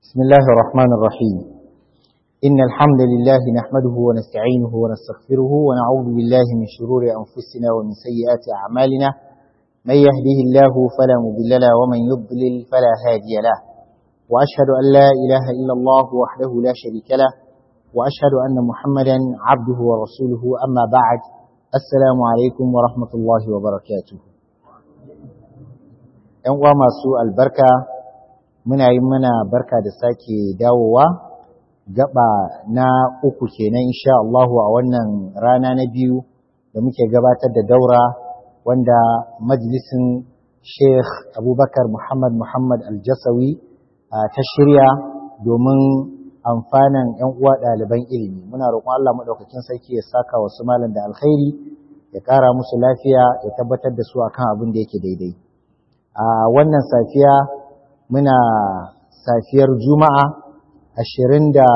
بسم الله الرحمن الرحيم إن الحمد لله نحمده ونستعينه ونستغفره ونعوذ بالله من شرور أنفسنا ومن سيئات أعمالنا من يهده الله فلا مضل له ومن يضلل فلا هادي له وأشهد أن لا إله إلا الله وحده لا شريك له وأشهد أن محمدا عبده ورسوله أما بعد السلام عليكم ورحمة الله وبركاته ‘Yan uwa masu albarka muna yi mana barka da sake dawowa gaba na uku kenan insha Allahu a wannan rana na biyu da muke gabatar da daura wanda majalisin Sheikh Abubakar Muhammad Muhammad Aljasawi ta shirya domin amfanan ‘yan uwa ɗaliban ilimi muna roƙon Allah maɗaukakin sarki ya saka wasu malam da alkhairi ya ƙara musu lafiya ya tabbatar da su akan abin da yake daidai a wannan safiya muna safiyar juma'a ashirin da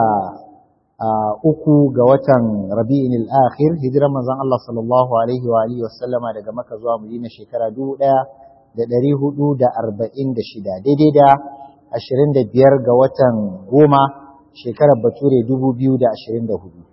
uku ga watan rabi'in al'akhir hijirar manzon Allah sallallahu alaihi wa alihi wasallama daga maka zuwa madina shekara dubu ɗaya da ɗari hudu da arba'in da shida daidai da ashirin da biyar ga watan goma shekarar bature dubu biyu da ashirin da hudu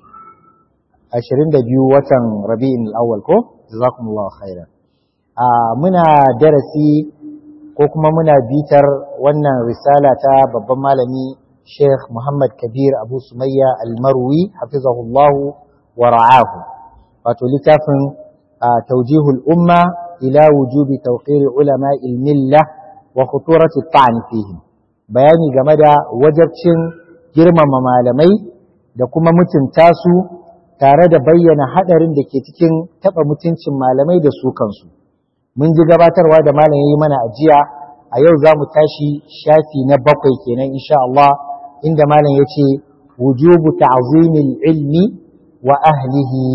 ashirin da biyu watan rabi'in al'awwal ko jazakumullahu khairan muna darasi ko kuma muna bitar wannan risala ta babban malami Sheikh Muhammad Kabir Abu Sumayya Al-Marwi hafizahullahu wa ra'ahu wato littafin tawjihul umma ila wujubi tawqir ulama al-milla wa khuturati at fihim bayani game da wajabcin girmama malamai da kuma mutunta su tare da bayyana hadarin da ke cikin taba mutuncin malamai da su kansu mun ji gabatarwa da malam yayi mana ajiya a yau za mu tashi shafi na bakwai kenan insha Allah inda malam yace wujubu ta'zimil ilmi wa ahlihi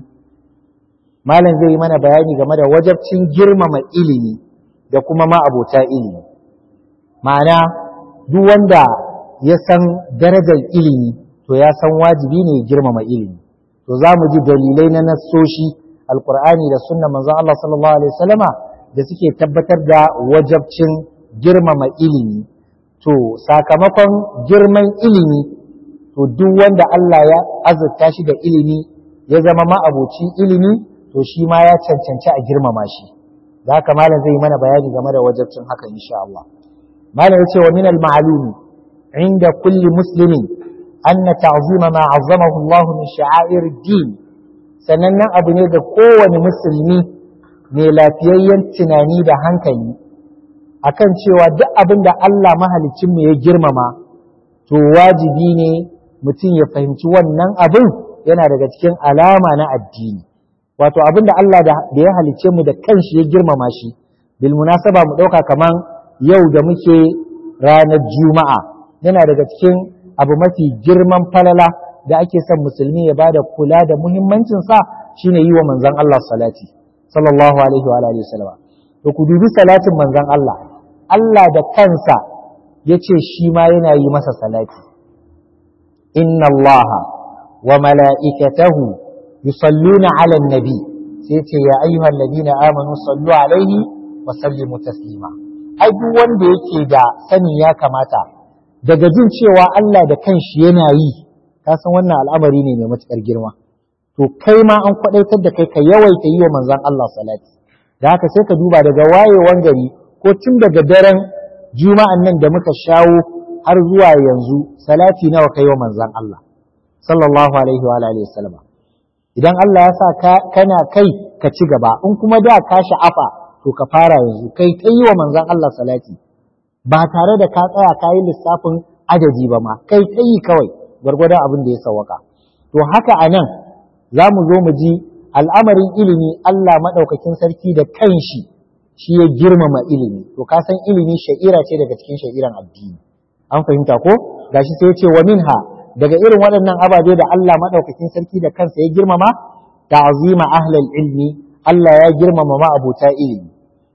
malam zai yi mana bayani game da wajabcin girmama ilimi da kuma ma'abota ilimi ma'ana duk wanda ya san darajar ilimi to ya san wajibi ne girmama ilimi to za mu ji dalilai na nassoshi alkur'ani da sunna manzon Allah sallallahu alaihi wasallama da suke tabbatar da wajabcin girmama ilimi to sakamakon girman ilimi to duk wanda Allah ya azurta shi da ilimi ya zama ma'abocin ilimi to shi ma ya cancanci a girmama shi da haka malam zai yi mana bayani game da wajabcin haka insha Allah malam ya ce wa min al-ma'lumi inda kulli muslimin anna ta'zima ma 'azzamahu Allah min sha'air ad-din sanannen abu ne ga kowane musulmi mai lafiyayyen tunani da hankali akan cewa duk abin da Allah mahalicinmu ya girmama to wajibi ne mutum ya fahimci wannan abin yana daga cikin alama na addini wato abin da Allah da ya halicce mu da kanshi ya girmama shi bil munasaba mu ɗauka kaman yau da muke ranar juma'a yana daga cikin abu mafi girman falala da ake son musulmi ya bada kula da muhimmancin sa shine yi wa manzon Allah salati sallallahu alaihi wa alihi wasallam to ku dubi salatin manzon Allah Allah da kansa yace shi ma yana yi masa salati inna Allah wa mala'ikatahu yusalluna 'alan nabi sai ce ya ayyuhal ladina amanu sallu alaihi wa sallimu taslima ai duk wanda yake da sani ya kamata daga jin cewa Allah da kanshi yana yi ka san wannan al'amari ne mai matuƙar girma to kai ma an kwaɗaitar da kai ka yawaita yi wa manzon Allah salati da haka sai ka duba daga wayewan gari ko tun daga daren juma'an nan da muka shawo har zuwa yanzu salati nawa kai wa manzon Allah sallallahu alaihi wa alihi wasallam idan Allah ya sa ka kana kai ka ci gaba in kuma da ka sha'afa to ka fara yanzu kai ta yi wa manzon Allah salati ba tare da ka tsaya ka yi lissafin adadi ba ma kai ta yi kawai gwargwadon abin da ya sawaka to haka a nan za mu zo mu ji al'amarin ilimi Allah maɗaukakin sarki da kanshi shi ya girmama ilimi to ka san ilimi sha'ira ce daga cikin sha'iran addini an fahimta ko gashi sai ya ce wa minha daga irin waɗannan ababe da Allah maɗaukakin sarki da kansa ya girmama ta'zima ahlal ilmi Allah ya girmama ma'abuta ilimi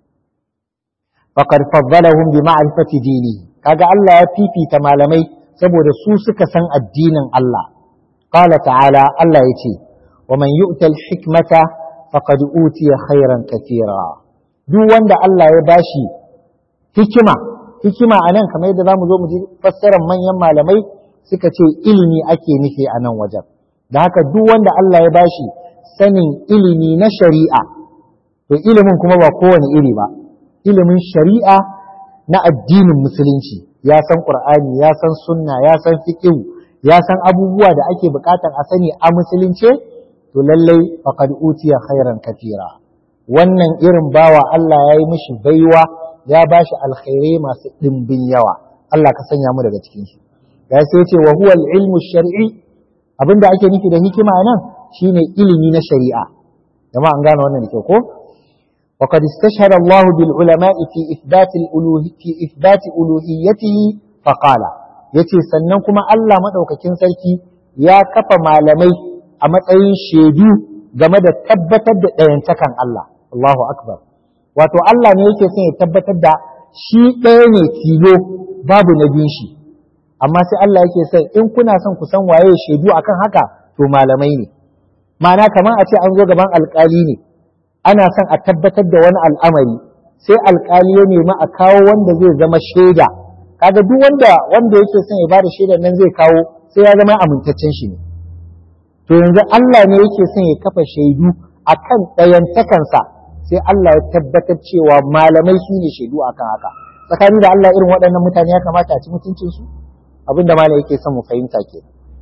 faqad faddalahum bi ma'rifati dinihi kaga Allah ya fifita malamai saboda su suka san addinin Allah qala ta'ala Allah yace wa man yu'ta al-hikmata faqad utiya khairan katira duk wanda Allah ya bashi hikima hikima a nan kamar yadda za mu zo mu ji fassarar manyan malamai suka ce ilimi ake nufi a nan wajen da haka duk wanda Allah ya bashi sanin ilimi na shari'a to ilimin kuma ba kowane iri ba ilimin shari'a na addinin musulunci ya san qur'ani ya san sunna ya san fiqh ya san abubuwa da ake bukatar a sani a musulunce to lallai faqad utiya khairan katira wannan irin bawa Allah ya yi mishi baiwa ya bashi alkhairai masu dimbin yawa Allah ka sanya mu daga cikin shi ya sai ce wa huwa al-ilmu shar'i abinda ake nufi da hikima nan shine ilimi na shari'a jama'a an gane wannan da kyau ko وقد استشهد الله بالعلماء في إثبات الألوه في إثبات ألوهيته فقال yace sannan kuma Allah madaukakin sarki ya kafa malamai a matsayin shaidu game da tabbatar da ɗayantakan Allah Allahu akbar wato Allah ne yake son ya tabbatar da shi ɗaya ne tilo babu na biyun shi amma sai Allah yake son in kuna son ku san waye shaidu akan haka to malamai ne ma'ana kamar a ce an zo gaban alƙali ne ana son a tabbatar da wani al'amari sai alkali ya nemi a kawo wanda zai zama shaida kaga duk wanda wanda yake son ya bada shaidar nan zai kawo sai ya zama amintaccen shi ne to yanzu Allah ne yake son ya kafa shaidu akan ɗayantakansa sai Allah ya tabbatar cewa malamai su ne shaidu akan haka tsakani da Allah irin waɗannan mutane ya kamata a ci mutuncinsu abinda malam yake son mu fahimta ke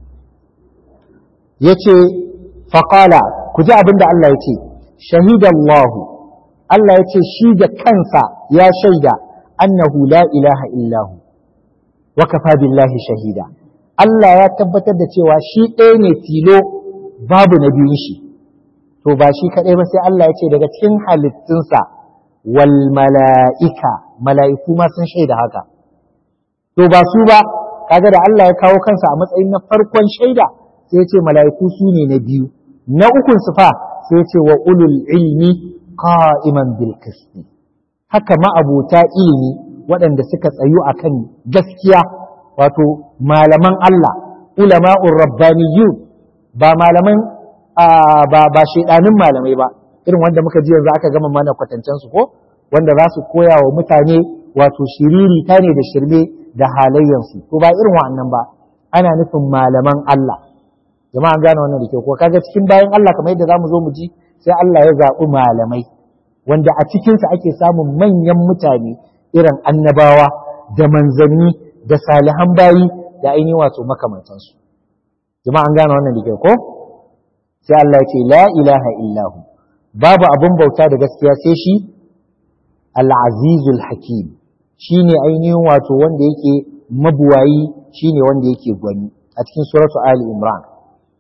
yace faqala ku ji abinda Allah ya ce شهد الله Allah ya ce shi da kansa ya shaida annahu la ilaha illahu wa kafa billahi shahida Allah ya tabbatar da cewa shi ɗaya ne tilo babu na biyun shi to ba shi kaɗai ba sai Allah ya ce daga cikin halittunsa wal mala'ika mala'iku ma sun shaida haka to ba su ba kaga da Allah ya kawo kansa a matsayin na farkon shaida sai ya ce mala'iku su ne na biyu na ukun su fa sai ce wa ulul ilmi qa'iman bil qisti haka ma'abuta ilimi waɗanda suka tsayu akan gaskiya wato malaman Allah ulama'ur rabbaniyyun ba malaman ba ba shedanin malamai ba irin wanda muka ji yanzu aka gama mana kwatancen su ko wanda za su koya wa mutane wato shiriri ta ne da shirme da halayyansu to ba irin wa'annan ba ana nufin malaman Allah jama'a an gane wannan da ke ko kaga cikin bayan Allah kamar yadda zamu zo mu ji sai Allah ya zaɓi malamai wanda a cikinsa ake samun manyan mutane irin annabawa da manzanni da salihan bayi da ainihin wato makamantansu jama'a an gane wannan da ke ko sai Allah ya ce la ilaha illahu babu abun bauta da gaskiya sai shi al-azizul hakim shine ainihin wato wanda yake mabuwayi shine wanda yake gwani a cikin suratu ali imran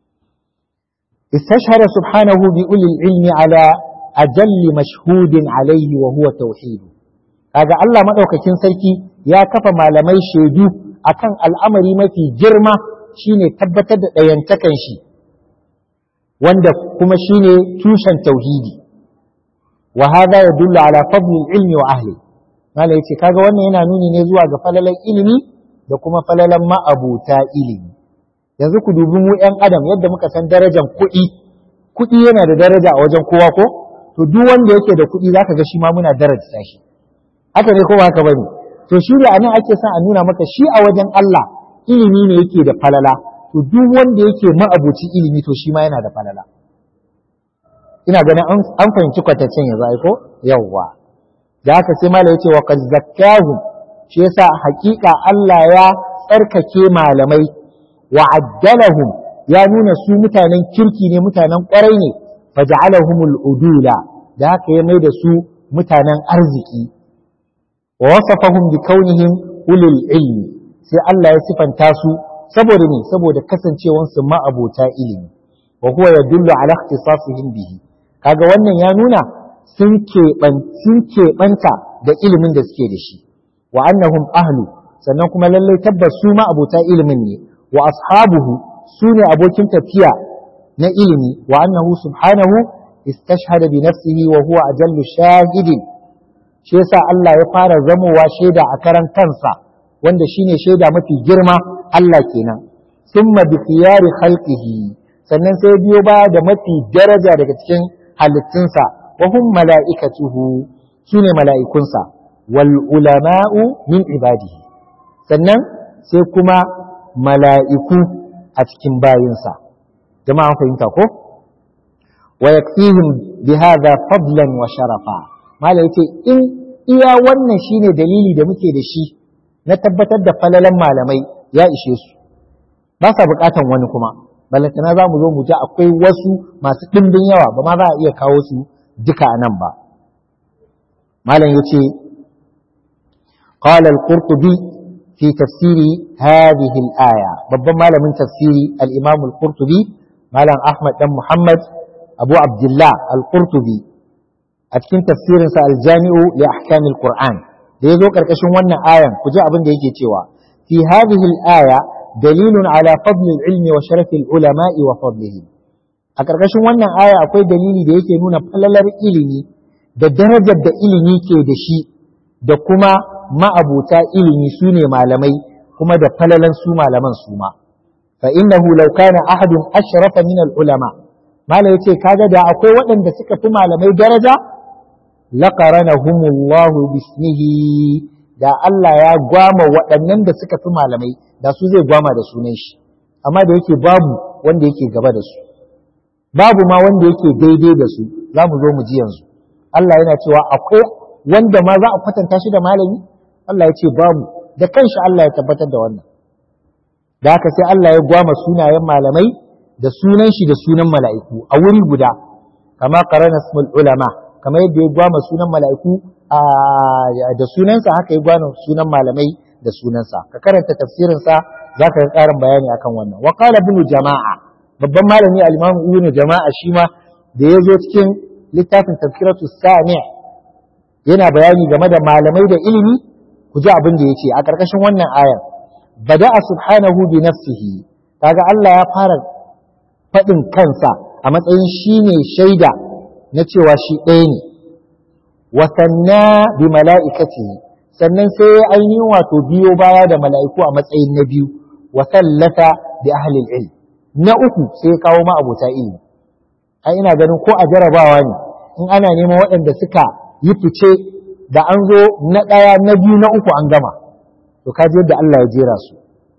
استشهد سبحانه بأولي العلم على أجل مشهود عليه وهو توحيد kaga Allah madaukakin sarki ya kafa malamai shaidu akan al'amari mafi girma shine tabbatar da ɗayantakan shi wanda kuma shine tushen tauhidi wa hadha yadullu ala fadli ilmi wa ahli mala yace kaga wannan yana nuni ne zuwa ga falalan ilimi da kuma falalan ma'abuta ilimi yanzu ku dubi mu ‘yan adam yadda muka san darajar kuɗi kuɗi yana da daraja a wajen kowa ko to duk wanda yake da kuɗi zaka ga shi ma muna daraja shi haka ne ko ba haka bane to shi da anan ake son a nuna maka shi a wajen Allah ilimi ne yake da falala to duk wanda yake ma'abuci ilimi to shi ma yana da falala ina ganin an fahimci kwatancen yanzu ai ko yawwa da haka sai malai yace wa qad zakkahu shi yasa hakika Allah ya tsarkake malamai wa addalahum ya nuna su mutanen kirki ne mutanen kwarai ne faj'alahumul udula da haka ya mai da su mutanen arziki wa wasafahum bi kaunihim ulul ilmi sai Allah ya sifanta su saboda ne saboda kasancewan su ma'abota ilimi wa huwa yadullu ala ikhtisasihim bihi kaga wannan ya nuna sun keɓanta da ilimin da suke da shi wa annahum ahlu sannan kuma lallai tabbas su ma'abota ilimin ne wa ashabuhu su ne abokin tafiya na ilimi wa annahu subhanahu istashhada bi nafsihi wa huwa ajallu shahidin shi yasa Allah ya fara zamowa shaida a karan kansa wanda shine shaida mafi girma Allah kenan summa bi khiyari khalqihi sannan sai biyo baya da mafi daraja daga cikin halittunsa wa hum mala'ikatuhu sune mala'ikunsa wal ulama'u min ibadihi sannan sai kuma mala'iku a cikin bayinsa jama'a fahimta ko wa yakfihim bi hadha fadlan wa sharafa mala yace in iya wannan shine dalili da muke da shi na tabbatar da falalan malamai ya ishe su ba sa bukatan wani kuma balantana za mu zo mu ji akwai wasu masu ɗimbin yawa ba ma za a iya kawo su duka a nan ba malam yace قال القرطبي في تفسير هذه الآية babban malamin tafsiri al-Imam al-Qurtubi malam Ahmad dan Muhammad Abu Abdullah al-Qurtubi a cikin tafsirin sa al-Jami'u li ahkam al-Qur'an da yazo karkashin wannan ayan ku ji abin da yake cewa fi hadhihi al-aya dalilun ala fadl al-ilm wa sharaf al-ulama wa fadlihim a karkashin wannan aya akwai dalili da yake nuna falalar ilimi da darajar da ilimi ke da shi da kuma ma'abuta ilimi su ne malamai kuma da falalan su malaman su ma fa innahu law kana ahadun ashrafa min al ulama malai yace kaga da akwai waɗanda suka fi malamai daraja laqaranahumullahu bismihi da Allah ya gwama waɗannan da suka fi malamai da su zai gwama da sunan shi amma da yake babu wanda yake gaba da su babu ma wanda yake daidai da su za mu zo mu ji yanzu Allah yana cewa akwai wanda ma za a kwatanta shi da malami Allah ya ce babu da kanshi Allah ya tabbatar da wannan da haka sai Allah ya gwama sunayen malamai da sunan shi da sunan mala'iku a wuri guda kama qarana ismul ulama kama yadda ya gwama sunan mala'iku da sunansa haka ya gwama sunan malamai da sunansa ka karanta tafsirin sa zaka ga karin bayani akan wannan wa qala ibn jama'a babban malami al-imam ibn jama'a shi ma da ya zo cikin littafin tafsiratu sami' yana bayani game da malamai da ilimi ku ji abin da ya ce a ƙarƙashin wannan ayan bada'a subhanahu bi nafsihi kaga Allah ya fara faɗin kansa a matsayin shi ne shaida na cewa shi ɗaya ne wa sanna bi mala'ikatihi sannan sai ya ainihin wato biyo baya da mala'iku a matsayin na biyu wa sallata bi ahlil ilm na uku sai ya kawo ma abota ilimi ai ina ganin ko a jarabawa ne in ana neman waɗanda suka yi fice da an zo na ɗaya na biyu na uku an gama to kaji yadda Allah ya jera su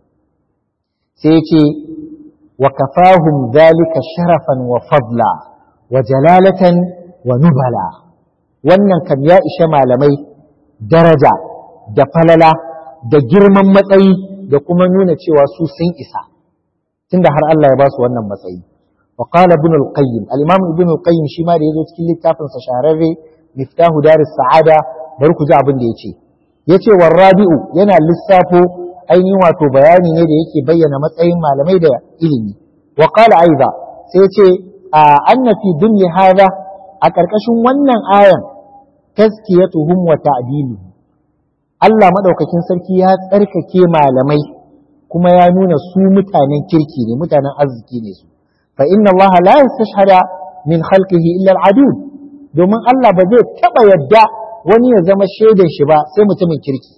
sai ce wa kafahum zalika sharafan wa fadla wa jalalatan wa nubala wannan kam ya ishe malamai daraja da falala da girman matsayi da kuma nuna cewa su sun isa tunda har Allah ya ba su wannan matsayi wa qala ibn al-qayyim al-imam ibn al-qayyim shi ma da yazo cikin littafin sa shahararre miftahu daris sa'ada bari ku ji abin da yace yace war rabi'u yana lissafo ainihin wato bayani ne da yake bayyana matsayin malamai da ilimi wa qala aiza sai yace anna fi dunya hada a karkashin wannan ayan tazkiyatuhum wa ta'diluhum Allah madaukakin sarki ya tsarkake malamai kuma ya nuna su mutanen kirki ne mutanen arziki ne su fa inna Allah la yastashhada min khalqihi illa al-adud domin Allah ba zai taba yadda wani ya zama shaidan shi ba sai mutumin kirki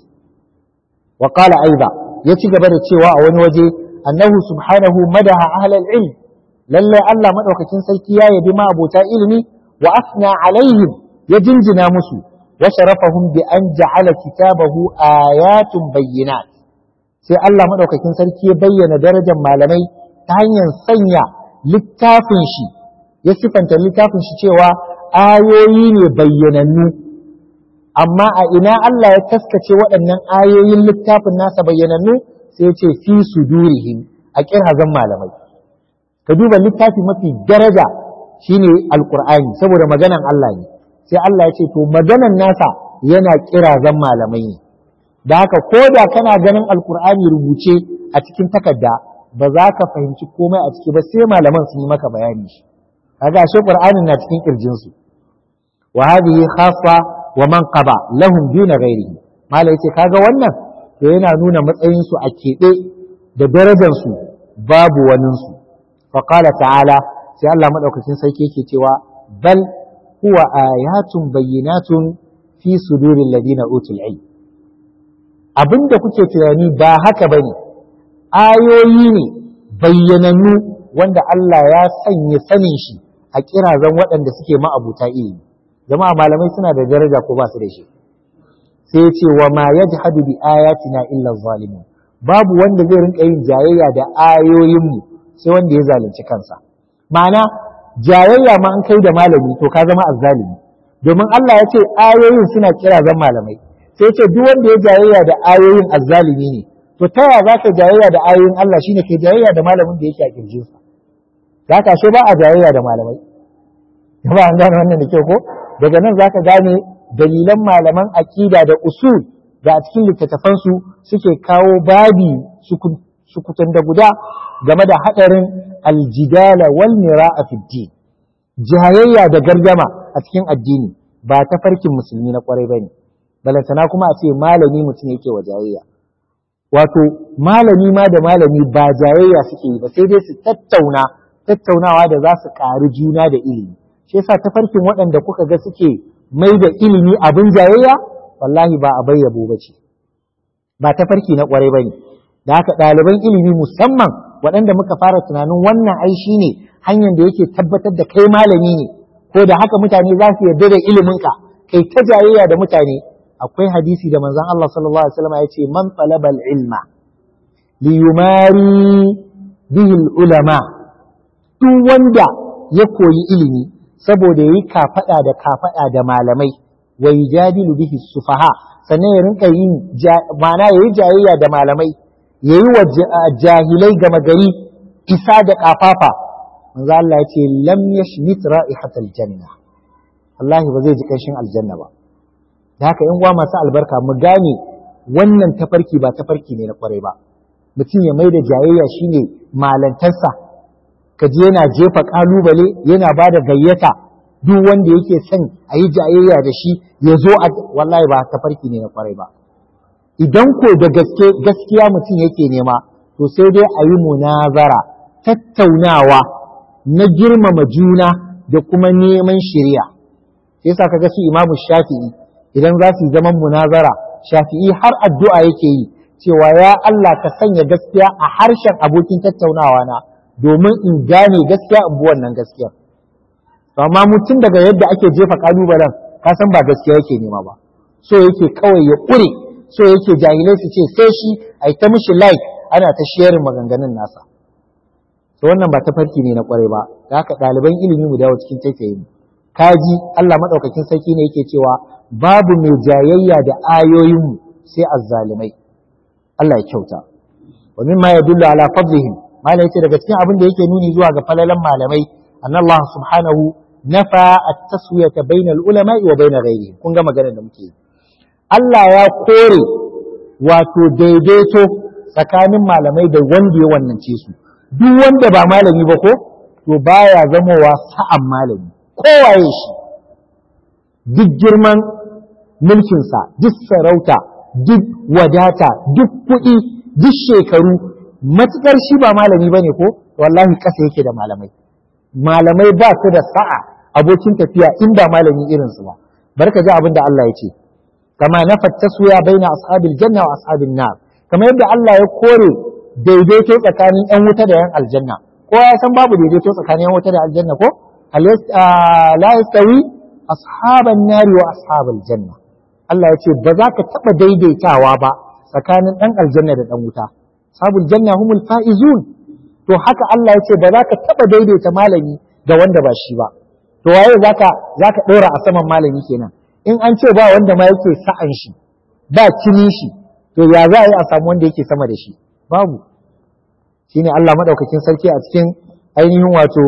wa qala aiza ya ci gaba da cewa a wani waje annahu subhanahu madaha ahlal ilm lalle Allah madaukakin sarki ya yabi ma abota ilimi wa asna alaihim ya jinjina musu wa sharafahum bi an ja'ala kitabahu ayatun bayyinat sai Allah madaukakin sarki ya bayyana darajar malamai ta hanyar sanya littafin shi ya sifanta littafin shi cewa ayoyi ne bayyanannu amma a ina Allah ya taskace waɗannan ayoyin littafin nasa bayyanannu sai ya ce fi sudurihim a kirazan malamai ka duba littafi mafi daraja shine alqur'ani saboda maganan Allah ne sai Allah ya ce to maganan nasa yana kirazan malamai ne da haka ko da kana ganin alqur'ani rubuce a cikin takarda ba za ka fahimci komai a ciki ba sai malaman sun yi maka bayani shi kaga ashe qur'anin na cikin kirjin su wa hadhihi khassa wa manqaba lahum duna ghairihi malai yace kaga wannan to yana nuna matsayin su a keɓe da darajar su babu wanin su fa qala ta'ala sai Allah madaukakin sarki yake cewa bal huwa ayatun bayyinatun fi suduril ladina utul ilm abinda kuke tunani ba haka bane ayoyi ne bayyanannu wanda Allah ya sanya sanin shi a kirazan waɗanda suke ma'abuta ilimi jama'a malamai suna da daraja ko ba su da shi sai ce wa ma yajhadu bi ayatina illa zalimun babu wanda zai rinka yin jayayya da ayoyin mu sai wanda ya zalunci kansa ma'ana jayayya ma an kai da malami to ka zama azzalimi domin Allah ya ce ayoyin suna kira zan malamai sai ce duk wanda ya jayayya da ayoyin azzalimi ne to ta yaya za ka jayayya da ayoyin Allah shine ke jayayya da malamin da yake a kirjinsa za ka ba a jayayya da malamai ba an gane wannan da kyau ko daga nan za ka gane dalilan malaman aƙida da usul da a cikin littattafansu suke kawo babi sukutan da guda game da haɗarin aljidala wal mira'a fi din jayayya da gargama a cikin addini ba ta farkin musulmi na kwarai bane balantana kuma a ce malami mutum yake wa jayayya wato malami ma da malami ba jayayya suke yi ba sai dai su tattauna tattaunawa da za su ƙari juna da ilimi shi yasa tafarkin waɗanda kuka ga suke mai da ilimi abin jayayya wallahi ba a bayyabo ba ce ba tafarki na ƙwarai ba ne da haka ɗaliban ilimi musamman waɗanda muka fara tunanin wannan ai shi ne hanyar da yake tabbatar da kai malami ne ko da haka mutane za su yarda da iliminka kai ta jayayya da mutane akwai hadisi da manzon Allah sallallahu alaihi wasallam ya ce man talaba ilma li yumari bihi ulama duk wanda ya koyi ilimi saboda yayi kafada da kafada da malamai wa yujadilu bihi sufaha sannan ya rinka yin ma'ana yayi jayayya da malamai yayi wa jahilai gama gari isa da kafafa manzo Allah ya ce lam yashmit ra'ihatal janna wallahi ba zai ji kanshin aljanna ba da haka yan uwa masu albarka mu gane wannan tafarki ba tafarki ne na kwarai ba mutum ya mai da jayayya shine malantarsa ka je yana jefa kalubale yana ba da gayyata duk wanda yake son a yi jayayya da shi ya zo a wallahi ba tafarki ne na kwarai ba idan ko da gaske gaskiya mutum yake nema to sai dai a yi munazara tattaunawa na girmama juna da kuma neman shari'a yasa kaga su imamu shafi'i idan za su yi zaman munazara shafi'i har addu'a yake yi cewa ya Allah ka sanya gaskiya a harshen abokin tattaunawa na domin in gane gaskiya in bi wannan gaskiya amma mutum daga yadda ake jefa kalubalen ka san ba gaskiya yake nema ba so yake kawai ya ƙure so yake jahilai su ce sai shi a ta mishi like ana ta sharing maganganun nasa to wannan ba tafarki ne na kwarai ba da haka ɗaliban ilimi mu dawo cikin tafiyayi kaji Allah madaukakin sarki ne yake cewa babu mai jayayya da ayoyinmu sai azzalimai Allah ya kyauta wa mimma yadullu ala fadlihim malai yace daga cikin abin da yake nuni zuwa ga falalan malamai anna Allah subhanahu nafa at-taswiyata bainal ulama wa bain ghayrihim kun ga maganar da muke Allah ya kore wato daidaito tsakanin malamai da wanda ya wannance su duk wanda ba malami ba ko to baya zamowa sa'an malami kowaye shi duk girman mulkinsa duk sarauta duk wadata duk kuɗi duk shekaru matukar shi ba malami bane ko wallahi ƙasa yake da malamai malamai ba su da sa'a abokin tafiya in ba malami irinsu ba barka ji abin da Allah ya ce kama na fattasuya baina ashabil janna wa ashabin nar kamar yadda Allah ya kore daidaito tsakanin yan wuta da yan aljanna ko ya san babu daidaito tsakanin yan wuta da aljanna ko la yastawi ashaban nari wa ashabal janna Allah ya ce ba za ka taɓa daidaitawa ba tsakanin ɗan aljanna da ɗan wuta sabul janna humul faizun to haka Allah ya ce ba za ka taɓa daidaita malami ga wanda ba shi ba to waye zaka zaka ɗora a saman malami kenan in an ce ba wanda ma yake sa'an shi ba kini shi to ya za a yi a samu wanda yake sama da shi babu shine Allah madaukakin sarki a cikin ainihin wato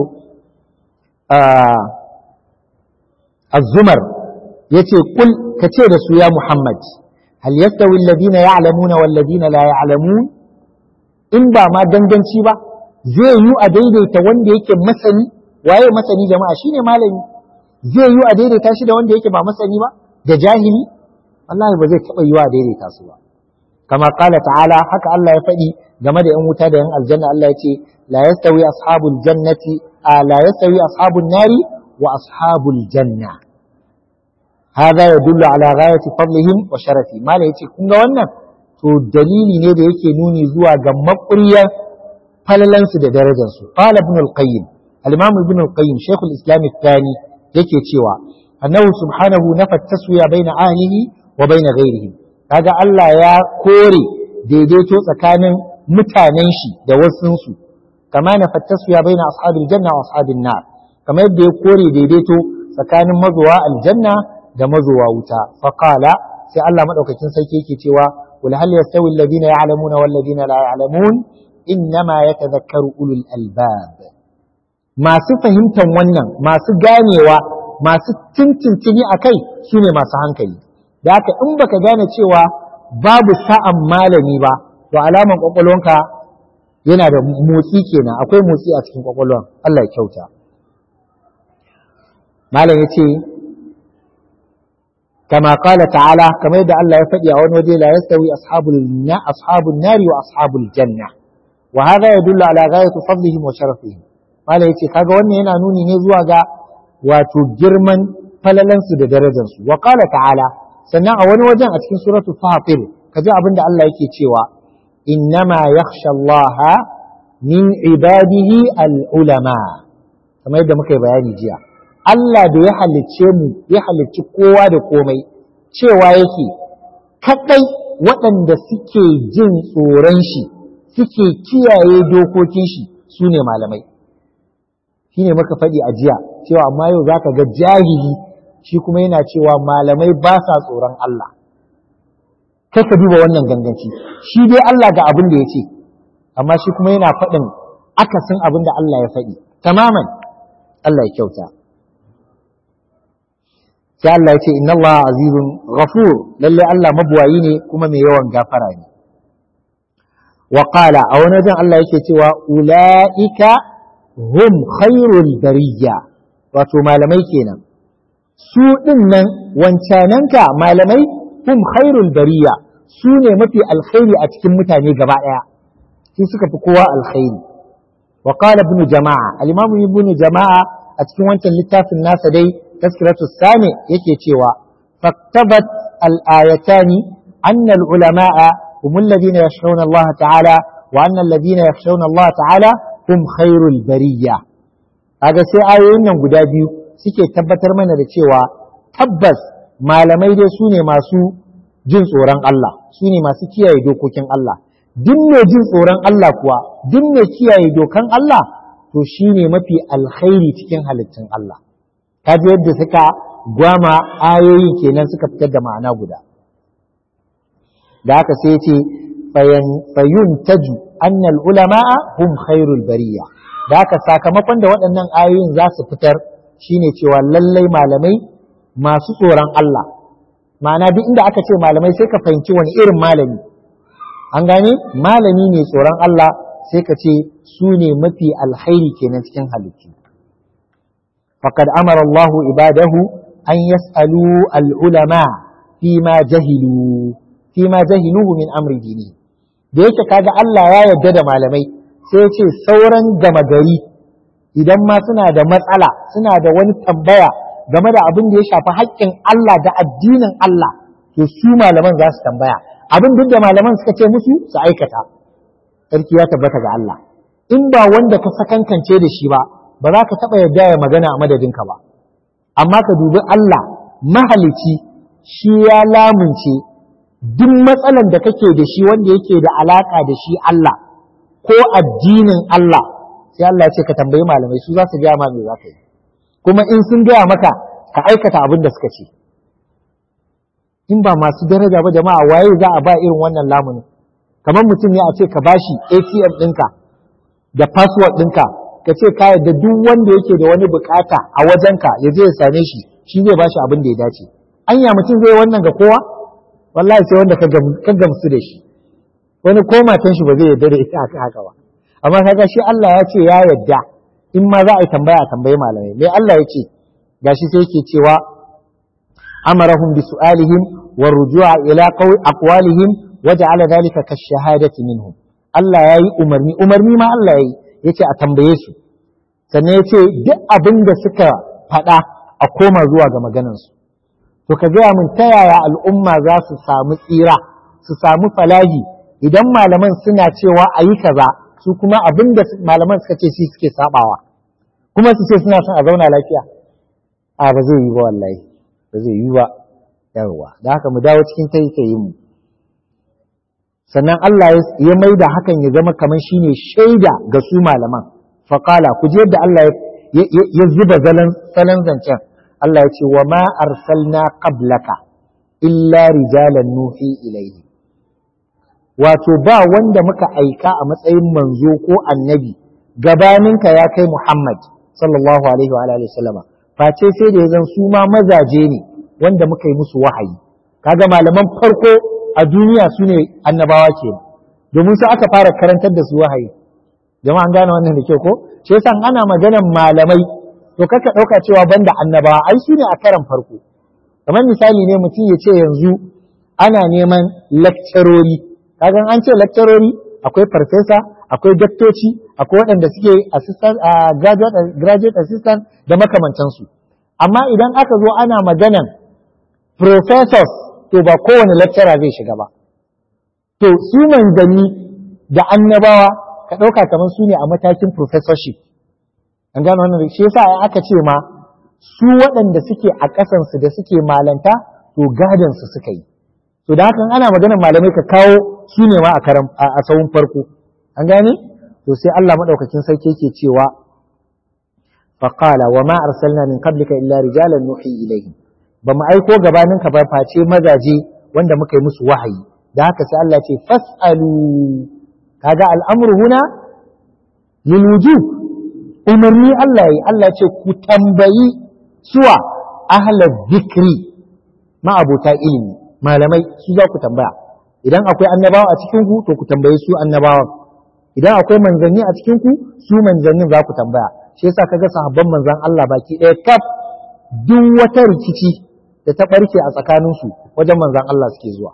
az-zumar yace kul kace da su ya Muhammad hal yastawi alladhina ya'lamuna wal ladina la ya'lamun in ba ma danganci ba zai yi a daidaita wanda yake masani waye masani jama'a shine malami zai yi a daidaita shi da wanda yake ba masani ba da jahili wallahi ba zai taɓa yi a daidaita su ba kama kala ta'ala haka Allah ya faɗi game da 'yan wuta da 'yan aljanna Allah ya ce la yastawi ashabul jannati la yastawi ashabun nari wa ashabul janna هذا يدل على غاية فضلهم وشرفهم ما لا يتي كنغا wannan to dalili ne da yake nuni zuwa ga maƙuriyar falalansu da darajarsu qala ibn al-qayyim al-imam ibn al-qayyim shaykh al-islam al-thani yake cewa annahu subhanahu nafa taswiya baina ahlihi wa baina ghairihim kaga Allah ya kore daidaito tsakanin mutanen shi da wasunsu kama na fattasu ya baina ashabil janna wa ashabin nar kamar yadda ya kore daidaito tsakanin mazuwa aljanna da mazuwa wuta faqala sai Allah madaukakin sarki yake cewa wal hal yastawi alladhina ya'lamuna wal ladina la ya'lamun innama yatadhakkaru ulul albab masu fahimtar wannan masu ganewa masu tintintini akai shine masu hankali da haka in baka gane cewa babu sa'an malami ba to alaman kwakwalwanka yana da motsi kenan akwai motsi a cikin kwakwalwan Allah ya kyauta malam ya ce kama kala ta'ala kamar yadda Allah ya faɗi a wani waje la yastawi ashabul na ashabun nari wa ashabul janna wa hadha yadullu ala ghayati fadlihim wa sharafihim malam yace kaga wannan yana nuni ne zuwa ga wato girman falalansu da darajarsu wa qala ta'ala sannan a wani wajen a cikin suratu fatir kaji abinda Allah yake cewa innama yakhsha Allah min ibadihi al-ulama kamar yadda muka yi bayani jiya Allah da ya halicce mu ya halicci kowa da komai cewa yake kadai waɗanda suke jin tsoron shi suke kiyaye dokokin shi su ne malamai shi ne muka faɗi a jiya cewa amma yau za ka ga jahili shi kuma yana cewa malamai ba sa tsoron Allah kai ka duba wannan ganganci shi dai Allah ga abin da ya ce amma shi kuma yana faɗin akasin abin da Allah ya faɗi tamaman Allah ya kyauta sai Allah ya ce inna Allah azizun ghafur lalle Allah mabuwayi ne kuma mai yawan gafara ne wa qala a wani wajen Allah yake cewa ulaika hum khairul bariya wato malamai kenan su ɗin nan wancananka malamai hum khairul bariya su ne mafi alkhairi a cikin mutane gaba ɗaya su suka fi kowa alkhairi wa qala ibn jama'a al-imam ibn jama'a a cikin wancan littafin nasa dai tazkiratu sami yake cewa faktabat al-ayatani anna al-ulama'a hum alladhina yakhshawna Allah ta'ala wa anna alladhina yakhshawna Allah ta'ala hum khairul bariya kaga sai ayoyin nan guda biyu suke tabbatar mana da cewa tabbas malamai dai su ne masu jin tsoron Allah su ne masu kiyaye dokokin Allah duk mai jin tsoron Allah kuwa duk mai kiyaye dokan Allah to shi ne mafi alkhairi cikin halittun Allah kaji yadda suka gwama ayoyi kenan suka fitar da ma'ana guda da haka sai ce fayun taju annal ulama'a hum khairul bariya da haka sakamakon da waɗannan ayoyin za su fitar shine cewa lallai malamai masu tsoron Allah ma'ana duk inda aka ce malamai sai ka fahimci wani irin malami an gane malami ne tsoron Allah sai ka ce su ne mafi alkhairi kenan cikin halittu faqad amara Allah ibadahu an yas'alu al-ulama fi ma jahilu fi ma jahiluhu min amri dini da yake kaga Allah ya yarda da malamai sai ya ce sauran gama gari idan ma suna da matsala suna da wani tambaya game da abin da ya shafi haƙƙin Allah da addinin Allah to su malaman za su tambaya abin duk da malaman suka ce musu su aikata sarki ya tabbata ga Allah in ba wanda ka sakankance da shi ba ba za ka taɓa yarda ya magana a madadinka ba amma ka dubi Allah mahalici shi ya lamunce duk matsalan da kake da shi wanda yake da alaka da shi Allah ko addinin Allah sai Allah ya ce ka tambayi malamai su za su gaya ma me za ka yi kuma in sun gaya maka ka aikata abin da suka ce in ba masu daraja ba jama'a waye za a ba irin wannan lamuni kamar mutum ne a ce ka bashi ATM ɗinka da password ɗinka ka ce ka yarda duk wanda yake da wani bukata a wajenka ya je ya same shi shi zai bashi abin da ya dace anya mutum zai wannan ga kowa wallahi sai wanda ka gamsu da shi wani ko matan shi ba zai yarda da ita haka haka ba amma kaga shi Allah ya ce ya yarda in ma za a yi tambaya a tambayi malamai me Allah ya ce gashi sai yake cewa amarahum bi su'alihim wa rujua ila qawl aqwalihim wa ja'ala dhalika kashahadati minhum Allah yayi umarni umarni ma Allah yayi yace a tambaye su sannan yace duk abin da suka faɗa a koma zuwa ga maganansu to ka gaya min ta yaya al'umma za su samu tsira su samu falahi idan malaman suna cewa a yi kaza su kuma abin da malaman suka ce shi suke sabawa kuma su ce suna son a zauna lafiya a ba zai yi ba wallahi ba zai yi ba yawa da haka mu dawo cikin taitayin mu sannan Allah ya mai da hakan ya zama kamar shine shaida ga su malaman faqala ku ji yadda Allah ya zuba salon zancen Allah ya ce wa ma arsalna qablaka illa rijalan nuhi ilaihi wato ba wanda muka aika a matsayin manzo ko annabi gabaninka ya kai Muhammad sallallahu alaihi wa alihi wasallama face sai da zan su ma mazaje ne wanda muka yi musu wahayi kaga malaman farko a duniya su ne annabawa ke domin su aka fara karantar da su wahayi jama'an gane wannan da kyau ko shi yasa ana maganan malamai to kaka ɗauka cewa banda annabawa ai su ne a karan farko kamar misali ne mutum ya ce yanzu ana neman lakcarori kaga an ce lakcarori akwai farfesa akwai daktoci akwai waɗanda suke assistant graduate assistant da makamantansu amma idan aka zo ana maganan professors to ba kowane lecturer zai shiga ba to su manzanni da annabawa ka ɗauka kamar su ne a matakin professorship an gano wannan shi yasa aka ce ma su waɗanda suke a ƙasansu da suke malanta to gadansu suka yi to da hakan ana maganar malamai ka kawo su ne ma a karam a sahun farko an gane to sai Allah madaukakin sarki yake cewa faqala wa ma arsalna min qablika illa rijalan nuhi ilayhi ba mu aiko gabanin ka ba face mazaje wanda muka yi musu wahayi da haka sai Allah ce fasalu kaga al'amru huna lil wujub umarni Allah yi Allah ce ku tambayi suwa ahla dhikri ma abota ilimi malamai su za ku tambaya idan akwai annabawa a cikin ku to ku tambaye su annabawan idan akwai manzanni a cikin ku su manzannin za ku tambaya shi yasa kaga sahabban manzan Allah baki ɗaya kaf duk wata rikici da ta barke a tsakanin su wajen manzan Allah suke zuwa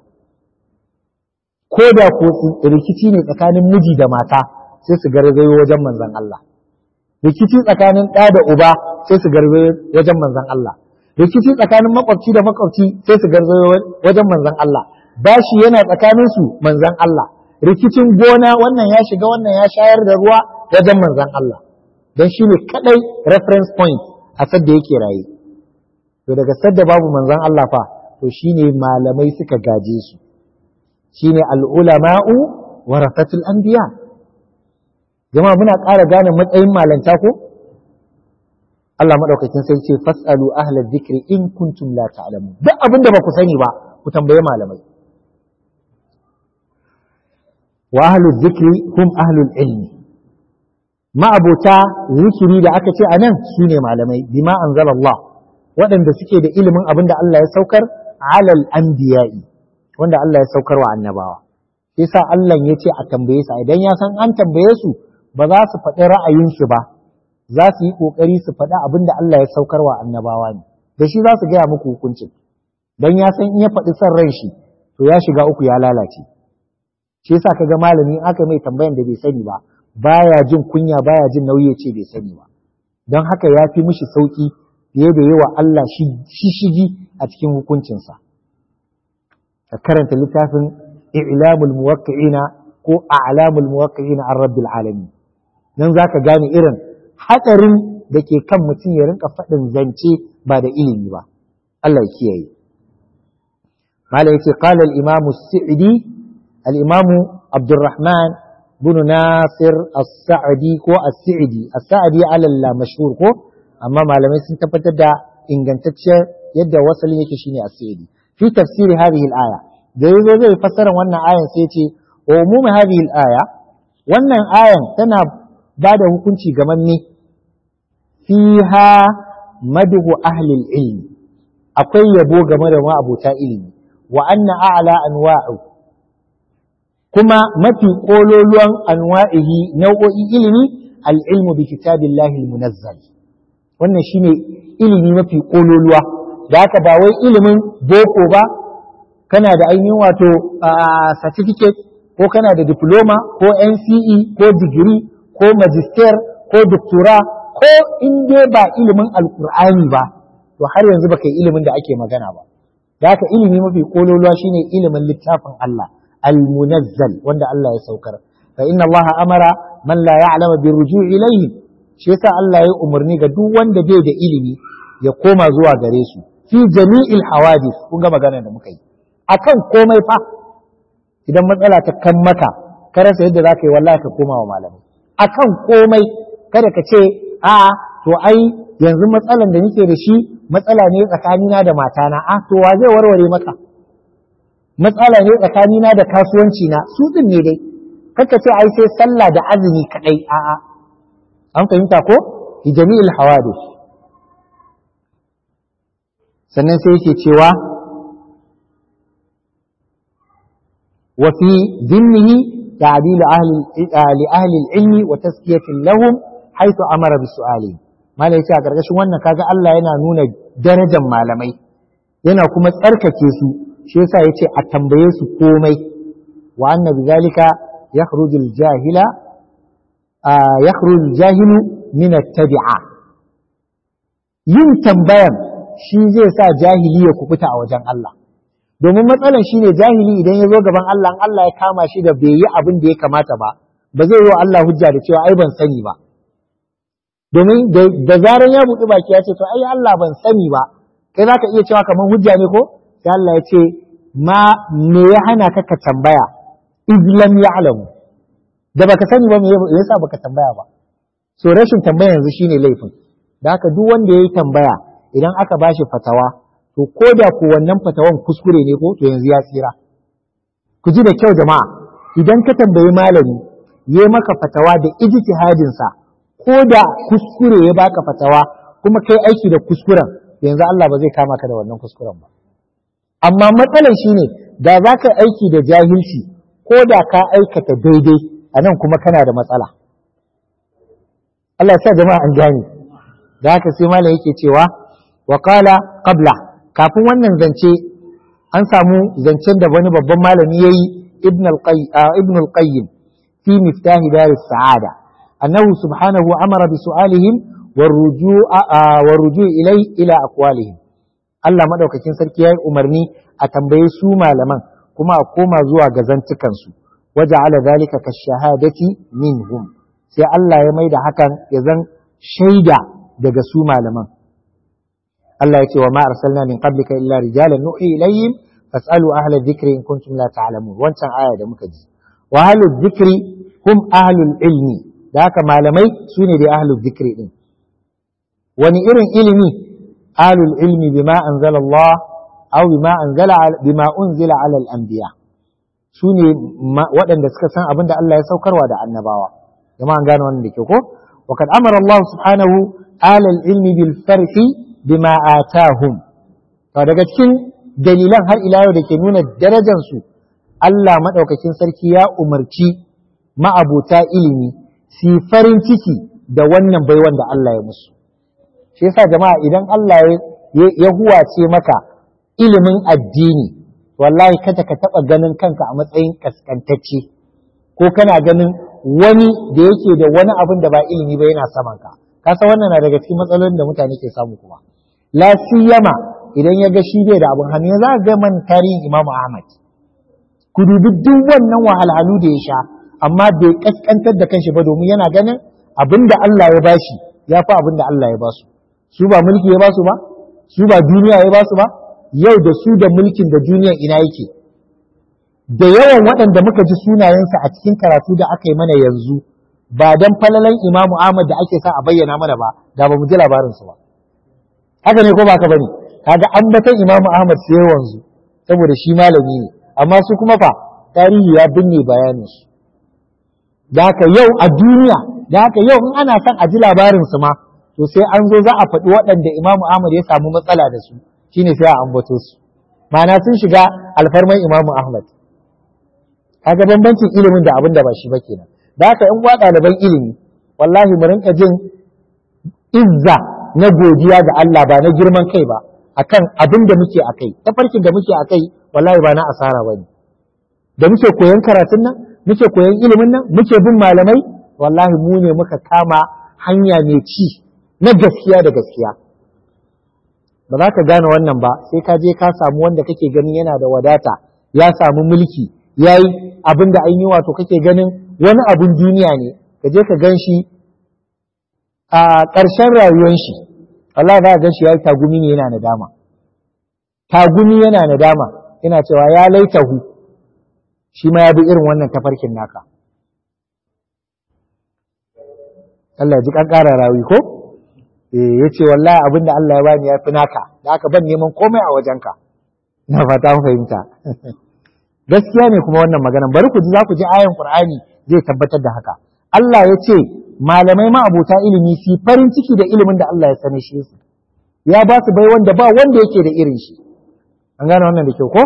ko da ko rikici ne tsakanin miji da mata sai su garzayo wajen manzan Allah rikici tsakanin ɗa da uba sai su garzayo wajen manzan Allah rikici tsakanin makwabci da makwabci sai su garzayo wajen manzan Allah bashi yana tsakanin su manzan Allah rikicin gona wannan ya shiga wannan ya shayar da ruwa wajen manzan Allah don shi ne kadai reference point a sadda yake raye to daga sadda babu manzan Allah fa to shine malamai suka gaje su shine al'ulama'u warasatul anbiya jama'a muna ƙara gane matsayin malanta ko Allah madaukakin sai ce fasalu ahla dhikri in kuntum la ta'lamun duk abin da ba ku sani ba ku tambaye malamai wa ahlu dhikri hum ahlul ilmi ma'abota zikiri da aka ce anan su ne malamai bima anzalallah waɗanda suke da ilimin abin da Allah ya saukar alal anbiya'i wanda Allah ya saukar wa annabawa yasa Allah ya ce a tambaye su idan ya san an tambaye su ba za su faɗi ra'ayinsu ba za su yi ƙoƙari su faɗi abin da Allah ya saukar wa annabawa ne da shi za su gaya muku hukuncin don ya san in ya faɗi son ran shi to ya shiga uku ya lalace shi yasa kaga malami in aka mai tambayan da bai sani ba baya jin kunya baya jin nauyi ya ce bai sani ba don haka ya fi mishi sauki fiye da yawa Allah shi shigi a cikin hukuncinsa ka karanta littafin i'lamul muwaqqi'ina ko a'lamul muwaqqi'ina an rabbil alamin nan zaka gane irin hatsarin da ke kan mutum ya rinka faɗin zance ba da ilimi ba Allah ya kiyaye mala yace qala al-imam as-sa'di al-imam Abdurrahman bin Nasir as-Sa'di ko as-Sa'di as-Sa'di ala mashhur ko amma malamai sun tabbatar da ingantacciyar yadda wasalin yake shine as-Sa'di fi tafsiri hadhihi al-aya da yazo zai fassara wannan ayan sai ce wa umum hadhihi al-aya wannan ayan tana ba da hukunci ga manne fiha madhu ahli ilmi akwai yabo game da ma'abuta ilimi wa anna a'la anwa'u kuma mafi kololuwan anwa'ihi nau'o'i ilimi al-ilmu bi kitabillahi al-munazzal wannan shine ilimi mafi kololuwa da haka ba wai ilimin boko ba kana da ainihin wato certificate ko kana da diploma ko NCE ko digiri ko magister ko doctora ko in dai ba ilimin alkur'ani ba to har yanzu baka yi ilimin da ake magana ba da haka ilimi mafi kololuwa shine ilimin littafin Allah al-munazzal wanda Allah ya saukar fa inna Allah amara man la ya'lamu bi ruju' ilayhi shi yasa Allah ya umarni ga duk wanda bai da ilimi ya koma zuwa gare su fi jami'il hawadith kun ga magana da muka yi akan komai fa idan matsala ta kan maka ka rasa yadda za ka yi wallahi ka koma wa malamai akan komai kada ka ce a'a to ai yanzu matsalan da nake da shi matsala ne tsakanina da matana a to wa zai warware maka matsala ne tsakanina da kasuwanci na su din ne dai kaka ce ai sai sallah da azumi kadai a'a an fahimta ko fi jami'il hawadith sannan sai yake cewa wa fi dhimmihi ta'dil ahli li ahli al-ilmi wa tazkiyatan lahum haythu amara bi su'ali malai yace a gargashin wannan kaga Allah yana nuna darajar malamai yana kuma tsarkake su shi yasa yace a tambaye su komai wa anna bidhalika yakhruju al-jahila yakhruju al-jahilu min at-tabi'a yin tambayan shi zai sa jahili ya kubuta a wajen Allah domin matsalan shine jahili idan ya zo gaban Allah Allah ya kama shi da bai yi abin da ya kamata ba ba zai yi wa Allah hujja da cewa ai ban sani ba domin da zaran ya buɗi baki ya ce to ai Allah ban sani ba kai zaka iya cewa kamar hujja ne ko sai Allah ya ce ma me ya hana ka ka tambaya iz lam ya'lamu da baka sani ba me yasa baka tambaya ba so rashin tambaya yanzu shine laifin da haka duk wanda yayi tambaya idan aka bashi fatawa to ko da ko wannan fatawan kuskure ne ko to yanzu ya tsira ku ji da kyau jama'a idan ka tambayi malami ya maka fatawa da ijtihadin sa ko da kuskure ya baka fatawa kuma kai aiki da kuskuren yanzu Allah ba zai kama ka da wannan kuskuren ba amma matsalar shine da za ka aiki da jahilci ko da ka aikata daidai a nan kuma kana da matsala Allah ya sa jama'a an gane da haka sai malam yake cewa wa qala qabla kafin wannan zance an samu zancen da wani babban malami yayi ibn al-qayyim al-qayyim fi miftahi dar as-sa'ada annahu subhanahu amara bi su'alihim والرجوع إليه إلى أقوالهم Allah maɗaukakin sarki ya yi umarni a tambaye su malaman kuma a koma zuwa ga zantukansu waje ala zalika ka shahadati minhum sai Allah ya mai da hakan ya zan shaida daga su malaman Allah ya ce wa ma arsalna min qablika illa rijalan nuhi ilayhim fasalu ahla dhikri in kuntum la ta'lamun wancan aya da muka ji wa ahlu dhikri hum ahlul ilmi da haka malamai su ne da ahlu dhikri din wani irin ilimi alul ilmi bima anzala Allah aw bima anzala bima unzila ala al-anbiya su ne waɗanda suka san abin da Allah ya saukarwa da annabawa jama'a an gane wannan da ke ko wa kad amara Allah subhanahu ala al-ilmi bil farhi bima atahum to daga cikin dalilan har ila yau da ke nuna darajar su Allah madaukakin sarki ya umarci ma'abuta ilimi su farin ciki da wannan baiwan da Allah ya musu shi yasa jama'a idan Allah ya huwace maka ilimin addini wallahi kada ka taɓa ganin kanka a matsayin kaskantacce ko kana ganin wani da yake da wani abin da ba ilimi ba yana saman ka ka san wannan na daga cikin matsalolin da mutane ke samu kuma la siyama idan ya ga shi bai da abin hannu za ga man tarihin Imam Ahmad ku dubi duk wannan wahalhalu da ya sha amma bai kaskantar da kanshi ba domin yana ganin abin da Allah ya bashi ya fi abin da Allah ya basu su ba mulki ya basu ba su ba duniya ya basu ba yau da su da mulkin da duniyan ina yake da yawan waɗanda muka ji sunayensa a cikin karatu da aka yi mana yanzu ba dan falalan imamu Ahmad da ake sa a bayyana mana ba da ba mu ji labarinsu ba haka ne ko ba ka bane kaga ambatan imamu Ahmad sai wanzu saboda shi malami ne amma su kuma fa tarihi ya binne bayanin su da haka yau a duniya da haka yau in ana son a ji labarinsu ma to sai an zo za a faɗi waɗanda imamu Ahmad ya samu matsala da su shine sai a ambato su ma'ana sun shiga alfarman imamu Ahmad kaga bambancin ilimin da abin da ba shi ba kenan da haka in wa ɗaliban ilimi wallahi mu rinka jin izza na godiya ga Allah ba na girman kai ba akan abin da muke akai tafarkin da muke akai wallahi ba na asara bane da muke koyon karatun nan muke koyon ilimin nan muke bin malamai wallahi mu ne muka kama hanya mai ci na gaskiya da gaskiya ba za ka gane wannan ba sai ka je ka samu wanda kake ganin yana da wadata ya samu mulki ya yi abin da an yi wato kake ganin wani abin duniya ne ka je ka gan shi a ƙarshen rayuwar shi Allah za ka gan shi ya yi tagumi ne yana nadama tagumi yana nadama yana cewa ya laitahu shi ma ya bi irin wannan tafarkin naka Allah ya ji ƙara rawi ko eh yace wallahi abin da Allah ya bani ya fi naka da aka ban neman komai a wajenka na fata mun fahimta gaskiya ne kuma wannan magana bari ku ji za ku ji ayan Qur'ani zai tabbatar da haka Allah ya ce malamai ma abota ilimi su farin ciki da ilimin da Allah ya sani shi su ya ba su bai wanda ba wanda yake da irin shi an gane wannan da kyau ko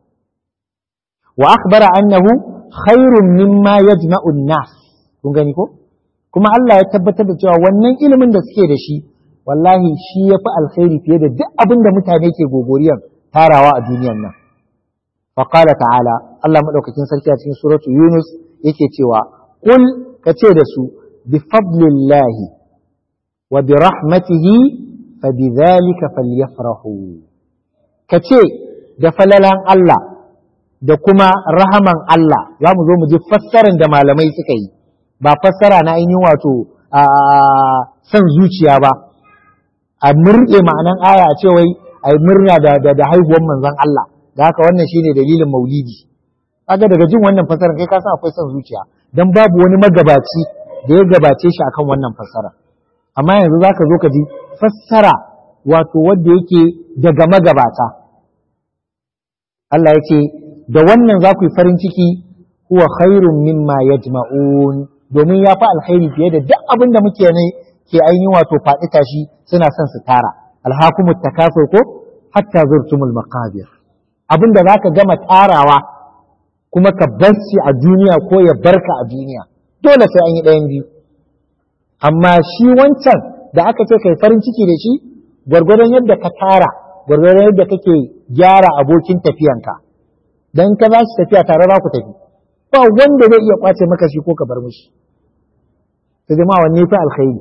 wa akhbara annahu khairun mimma yajma'u an-nas kun gani ko kuma Allah ya tabbatar da cewa wannan ilimin da suke da shi wallahi shi yafi alkhairi fiye da duk abin da mutane ke gogoriyan tarawa a duniyan nan fa qala ta'ala Allah madaukakin sarki a cikin suratu Yunus yake cewa qul kace da su bi fadlillahi wa bi rahmatihi fa bidhalika falyafrahu kace da falalan Allah da kuma rahaman Allah za mu zo mu ji fassarar da malamai suka yi ba fassara na ainihin wato a son zuciya ba a murɗe ma'anan aya a ce wai a murna da, da, da haihuwar manzon Allah da haka wannan shine dalilin maulidi kaga daga jin wannan fassarar kai ka san akwai son zuciya dan babu wani magabaci da ya gabace shi akan wannan fassara amma yanzu zaka zo ka ji fassara wato wanda yake daga magabata Allah ya ce da wannan za ku yi farin ciki huwa khairun mimma yajma'un domin ya fi alkhairi fiye da duk abin da muke ne ke ainihin wato faɗi tashi suna son su tara alhakumu takasur ko hatta zurtumul maqabir abin da zaka gama tarawa kuma ka bar shi a duniya ko ya barka a duniya dole sai an yi ɗayan biyu amma shi wancan da aka ce kai farin ciki da shi gwargwadon yadda ka tara gwargwadon yadda kake gyara abokin tafiyanka dan ka za shi tafiya tare za ku tafi ba wanda zai iya kwace maka shi ko ka bar mishi ta jama'a wanne fi alkhairi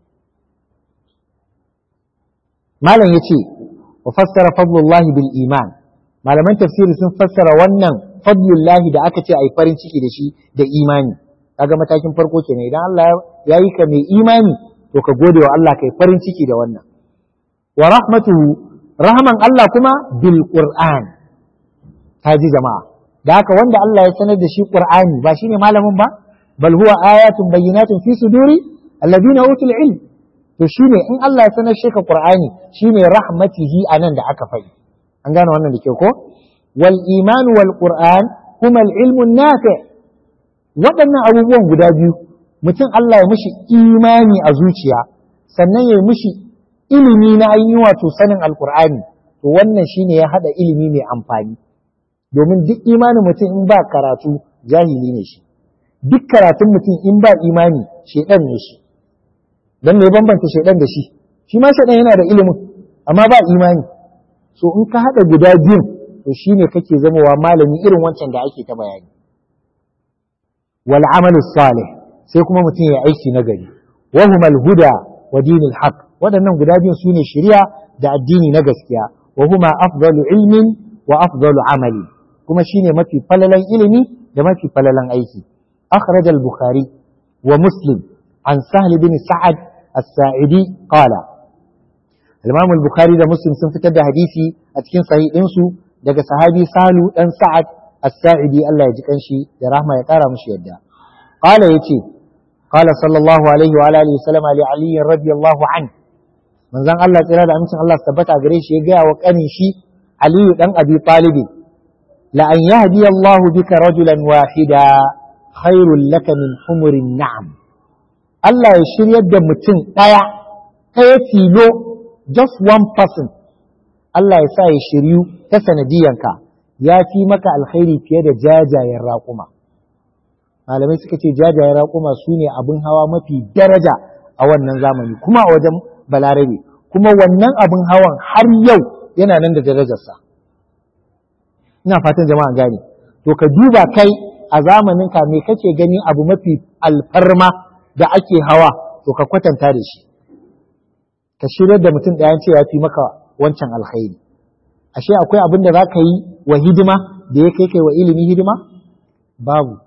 malam yace wa fassara fadlullahi bil iman malaman tafsiri sun fassara wannan fadlullahi da aka ce ai farin ciki da shi da imani kaga matakin farko kenan idan Allah ya yi ka mai imani to ka gode wa Allah kai farin ciki da wannan wa rahmatuhu rahman Allah kuma bil qur'an ji jama'a da haka wanda Allah ya sanar da shi Qur'ani ba shine malamin ba bal huwa ayatun bayyinatun fi suduri alladhina utul ilm to shine in Allah ya sanar shi ka Qur'ani shine rahmatihi anan da aka faɗi an gane wannan da ke ko wal iman wal qur'an kuma al ilmu nafi waɗannan abubuwan guda biyu mutum Allah ya mishi imani a zuciya sannan ya mishi ilimi na ainihin wato sanin alqur'ani to wannan shine ya hada ilimi mai amfani domin duk imanin mutum in ba karatu jahili ne shi duk karatun mutum in ba imani shedan ne shi dan me bambanta shedan da shi shi ma shedan yana da ilimin amma ba imani so in ka hada guda biyun to shine kake zamowa malami irin wancan da ake ta bayani wal amalu salih sai kuma mutum ya aiki na gari wa humal huda wa dinil haqq waɗannan guda biyun sune shari'a da addini na gaskiya wa huma afdalu ilmin wa afdalu amali kuma shine mafi falalan ilimi da mafi falalan aiki akhraj al-bukhari wa muslim an sahl bin sa'ad as-sa'idi qala al-imam al-bukhari da muslim sun fitar da hadisi a cikin sahih ɗinsu daga sahabi salu dan sa'ad as-sa'idi Allah ya ji kanshi da rahma ya kara mushi yadda qala yace qala sallallahu alaihi wa alihi wasallam ali ali radiyallahu anhu manzon Allah tsira da amincin Allah tabbata gare shi ya ga wa kanin shi aliyu dan abi talibi لأن يهدي الله بك رجلا واحدا خير لك من حمر النعم Allah ya shiryar da mutum ɗaya ɗaya tilo just one person Allah ya sa ya shiryu ta sanadiyanka ya fi maka alkhairi fiye da jajayen raƙuma malamai suka ce jajayen raƙuma su ne abin hawa mafi daraja a wannan zamani kuma a wajen balarabe kuma wannan abin hawan har yau yana nan da darajarsa ina fatan jama'a gane to ka duba kai a zamanin ka me kake gani abu mafi alfarma da ake hawa to ka kwatanta da shi ka shirya da mutum ɗaya ce ya fi maka wancan alkhairi ashe akwai abin da za ka yi wa hidima da ya kai kai wa ilimi hidima babu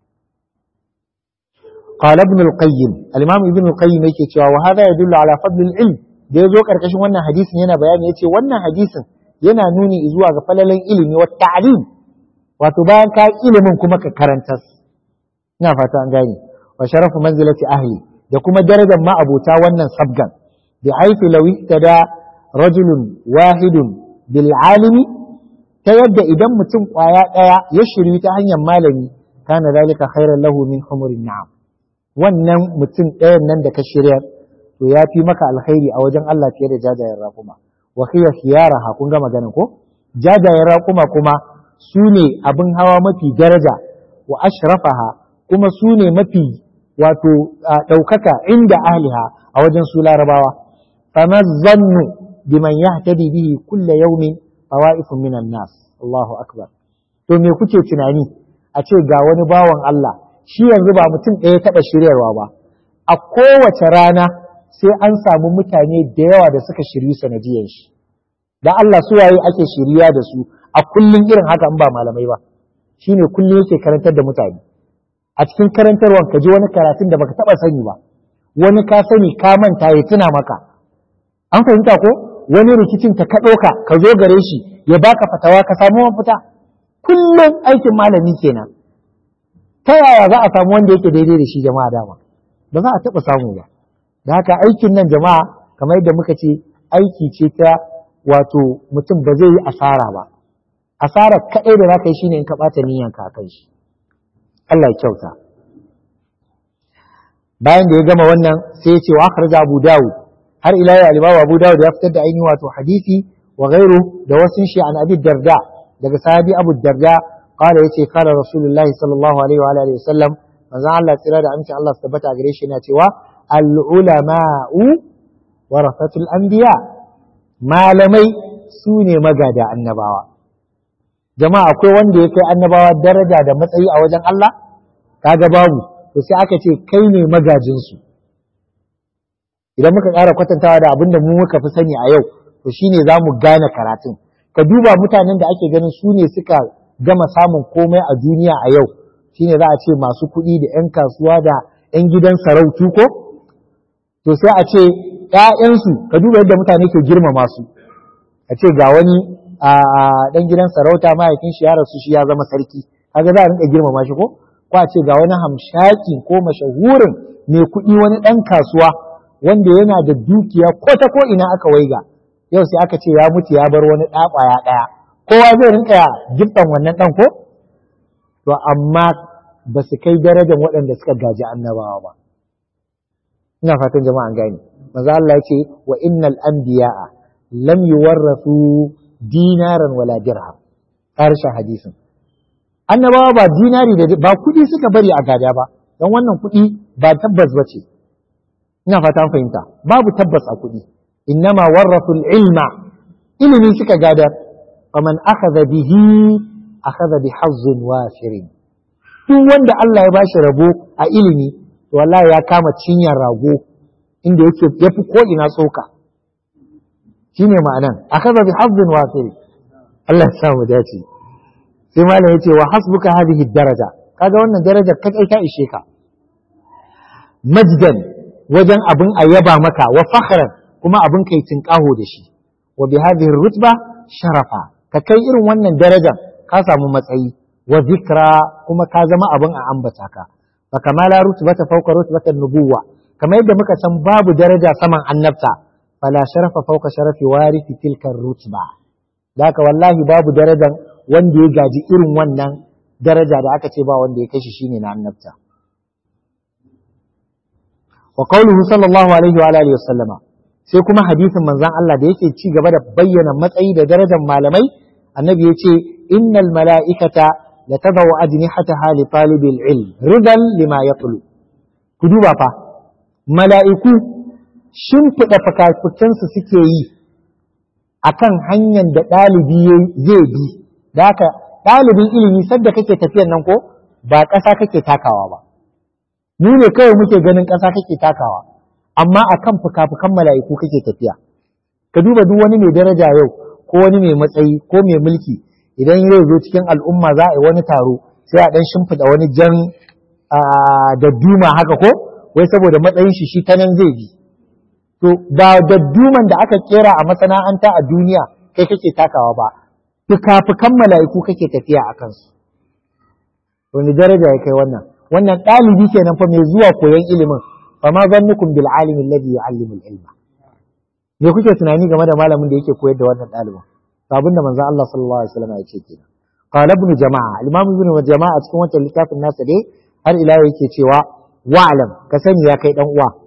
قال ابن القيم الامام ابن القيم yake cewa wa hada yadullu ala fadl al-ilm da yazo karkashin wannan hadisin yana bayani yace wannan hadisin yana nuni zuwa ga falalan ilimi wa ta'lim wato bayan ka ilimin kuma ka karantar ina fata an gane wa sharafu manzilati ahli da kuma darajar ma'abota wannan sabgan bi haifi law da rajulun wahidun bil alimi ta yadda idan mutum kwaya daya ya shiryu ta hanyar malami kana zalika khairan lahu min humurin na'am wannan mutum ɗayan nan da ka shirya to ya fi maka alkhairi a wajen Allah fiye da jajayen raƙuma wa khiya khiyaraha kun ga magana ko jajayen raƙuma kuma su ne abin hawa mafi daraja wa ashrafaha kuma su ne mafi wato ɗaukaka inda ahliha a wajen su larabawa fama zannu biman yahtadi bihi kulla yawmin fawa'ifun minan nas Allahu akbar to me kuke tunani a ce ga wani bawan Allah shi yanzu ba mutum ɗaya taɓa shiryarwa ba a kowace rana sai an samu mutane da yawa da suka shiryu sanadiyan shi da Allah su waye ake shirya da su a kullum irin haka in ba malamai ba shine kullum yake karantar da mutane a cikin karantarwan ka ji wani karatun da baka taɓa sani ba wani ka sani ka manta ya tuna maka an fahimta ko wani rikicin ka ka ɗauka ka zo gare shi ya baka fatawa ka samu mafita kullum aikin malami kenan ta yaya za a samu wanda yake daidai da shi jama'a dama ba za a taɓa samu ba da haka aikin nan jama'a kamar yadda muka ce aiki ce ta wato mutum ba zai yi asara ba asara kaɗai da za ka yi shine in ka ɓata niyyanka a kan shi Allah ya kyauta bayan da ya gama wannan sai ya ce wa akhraja Abu Dawud har ila ya alibawa Abu Dawud ya fitar da ainihin wato hadisi wa gairu da wasu shi an Abi Darda daga sahabi Abu Darda qala yace qala Rasulullahi sallallahu alaihi wa alihi wasallam manzon Allah tsira da amincin Allah su tabbata gare shi yana cewa al ulama'u warasatul anbiya malamai su ne magada annabawa jama'a akwai wanda ya kai annabawa daraja da matsayi a wajen Allah kaga babu to sai aka ce kai ne magajinsu idan muka ƙara kwatantawa da abin da mu muka fi sani a yau to shine za mu gane karatun ka duba mutanen da ake ganin su ne suka gama samun komai a duniya a yau shine za a ce masu kuɗi da 'yan kasuwa da 'yan gidan sarautu ko to sai a ce ‘ya'yansu ka duba yadda mutane ke girmama su a ce ga wani a ɗan gidan sarauta mahaifin shi ya rasu shi ya zama sarki kaga za a rinka girmama shi ko ko a ce ga wani hamshaki ko mashahurin mai kuɗi wani ɗan kasuwa wanda yana da dukiya ko ta ko ina aka waiga yau sai aka ce ya mutu ya bar wani ɗaƙwaya ɗaya kowa zai rinka giftan wannan ɗan ko to amma ba su kai darajar waɗanda suka gaji annabawa ba ina fatan jama'an gane maza Allah ya ce wa innal anbiya'a lam yuwarrasu dinaran wala dirham ƙarshen hadisin annabawa ba dinari da ba kuɗi suka bari a gada ba don wannan kuɗi ba tabbas ba ce ina fata fahimta babu tabbas a kuɗi innama warrasul ilma ilimi suka gada faman akhadha bihi akhadha bi hazzin wafirin duk wanda Allah ya bashi rabo a ilimi to wallahi ya kama cinyar rago inda yake yafi ko ina tsoka shine ma'anan akhadha bi hazzin wafirin Allah ya sa mu dace sai malam yace wa hasbuka hadhihi daraja kaga wannan darajar kai ta ishe ka majdan wajen abin a yaba maka wa fakhran kuma abin kai tinkaho da shi wa bi hadhihi rutba sharafa ka kai irin wannan darajar ka samu matsayi wa zikra kuma ka zama abin a ambata ka fa kama la rutbata fawqa rutbatan nubuwa kamar yadda muka san babu daraja saman annabta fala sharafa fawqa sharafi warithi tilka rutba haka wallahi babu darajar wanda ya gaji irin wannan daraja da aka ce ba wanda ya kashi shine na annabta wa qawluhu sallallahu alaihi wa alihi wasallama sai kuma hadisin manzon Allah da yake ci gaba da bayyana matsayi da darajar malamai annabi ya ce innal mala'ikata la tadau ajnihataha li talibil ilm ridan lima yatlu ku duba fa mala'iku shimfiɗa fakafukansu suke yi akan hanyar da ɗalibi zai bi da haka ɗalibin ilimi sadda kake tafiyan nan ko ba ƙasa kake takawa ba mu ne kawai muke ganin ƙasa kake takawa amma akan fuka-fukan mala'iku kake tafiya ka duba duk wani mai daraja yau ko wani mai matsayi ko mai mulki idan yau zo cikin al'umma za a yi wani taro sai a ɗan shimfiɗa wani jan da duma haka ko wai saboda matsayin shi shi ta nan zai bi to ba da duman da aka kera a masana'anta a duniya kai kake takawa ba fuka-fukan mala'iku kake tafiya a kansu wani daraja ya kai wannan wannan ɗalibi kenan fa mai zuwa koyon ilimin fa ma zannukum bil alimi alladhi yu'allimu al ilma me kuke tunani game da malamin da yake koyar da wannan ɗalibin to abin da manzon Allah sallallahu alaihi wasallam ya ce kenan qala ibn jama'a al-imam ibn jama'a cikin wannan littafin nasa dai har ila yake cewa wa'lam ka sani ya kai dan uwa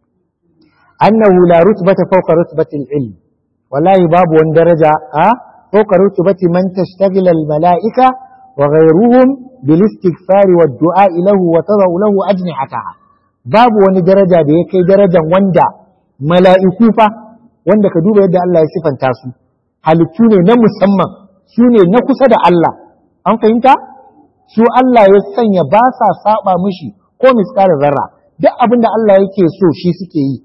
annahu la rutbata fawqa rutbati al-ilm wallahi babu wani daraja a fawqa rutbati man tashtagila al-mala'ika wa ghayruhum bil istighfar wa du'a lahu wa tadau lahu ajnihataha babu wani daraja da ya kai darajan wanda mala'iku fa wanda ka duba yadda Allah ya sifanta su halittu ne na musamman su ne na kusa da Allah an fahimta su Allah ya sanya ba sa saba mishi ko misalin zarra duk abin da Allah yake so shi suke yi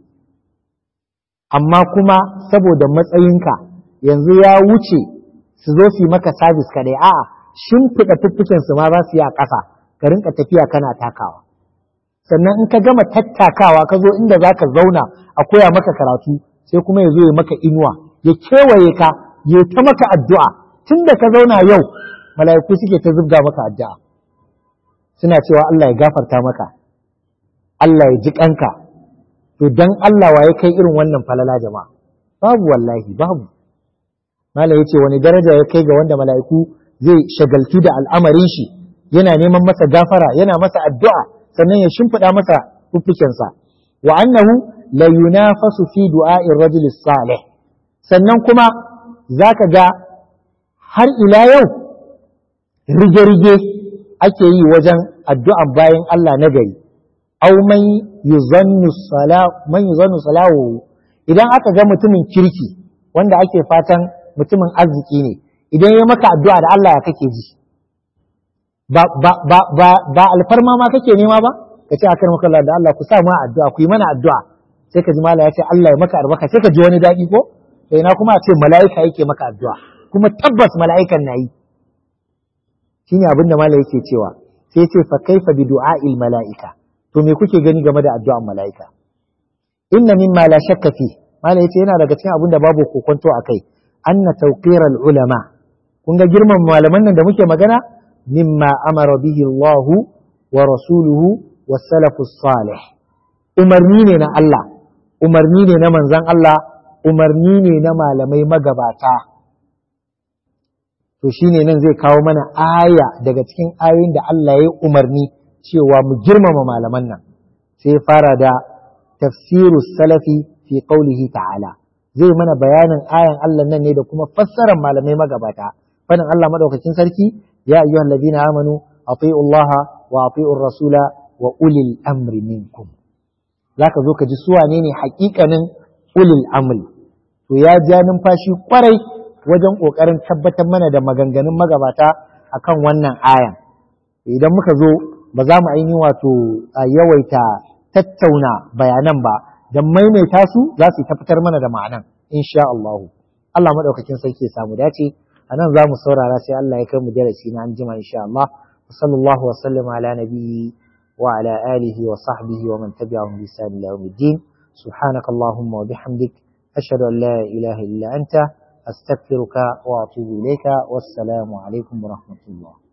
amma kuma saboda matsayinka yanzu ya wuce su zo su yi maka sabis kadai a'a shimfiɗa fuffuken su ma za su yi a ƙasa ka rinka tafiya kana takawa sannan in ka gama tattakawa ka zo inda za ka zauna a koya maka karatu sai kuma ya zo ya maka inuwa ya kewaye ka ya ta maka addu'a tun da ka zauna yau mala'iku suke ta zubga maka addu'a suna cewa Allah ya gafarta maka Allah ya ji kanka to dan Allah wa ya kai irin wannan falala jama'a babu wallahi babu mala ya ce wani daraja ya kai ga wanda mala'iku zai shagaltu da al'amarin shi yana neman masa gafara yana masa addu'a sannan ya shimfiɗa masa fuffukensa wa annahu la yunafasu fi du'a'ir rajul salih sannan kuma zaka ga har ila yau rige-rige ake yi wajen addu'an bayan Allah na gari aw man yuzannu salahu man yuzannu salahu idan aka ga mutumin kirki wanda ake fatan mutumin arziki ne idan ya maka addu'a da Allah ya kake ji ba ba ba ba, ba alfarma ma kake nema ba ka ce akan maka da Allah ku sa mu addu'a ku yi mana addu'a sai ka ji mala ya ce Allah ya maka albarka sai ka ji wani daɗi ko sai na kuma a ce mala'ika yake maka addu'a kuma tabbas mala'ikan na yi shine abin da mala yake cewa sai ce fa kaifa bi du'a'il mala'ika to me kuke gani game da addu'an mala'ika inna mimma la shakka fi mala yace yana daga cikin abin da babu kokonto akai anna tawqiral ulama kun ga girman malaman nan da muke magana mimma amara bihi Allah wa rasuluhu was salafus salih umarni ne na Allah umarni ne na manzon Allah umarni ne na malamai magabata to shine nan zai kawo mana aya daga cikin ayoyin da Allah ya yi umarni cewa mu girmama malaman nan sai fara da tafsiru salafi fi qaulihi ta'ala zai mana bayanin ayan Allah nan ne da kuma fassarar malamai magabata fadin Allah madaukakin sarki ya ayyuhal ladina amanu ati'u Allah wa ati'u rasula wa ulil amri minkum zaka zo ka ji su wane ne haƙiƙanin ulil amri to ya ja numfashi kwarai wajen ƙoƙarin tabbatar mana da maganganun magabata akan wannan ayan idan muka zo ba za mu ainihin wato yawaita tattauna bayanan ba don maimaita su za su tabbatar mana da ma'anan insha Allah Allah madaukakin sarki ya samu dace a nan za mu saurara sai Allah ya kai mu darasi na anjima insha Allah wa sallallahu wa sallama ala nabiyyi wa ala alihi wa sahbihi wa man tabi'ahum bi ihsan ila yawmiddin subhanakallahumma wa bihamdik ashhadu an la ilaha illa anta أستغفرك وأتوب إليك والسلام عليكم ورحمة الله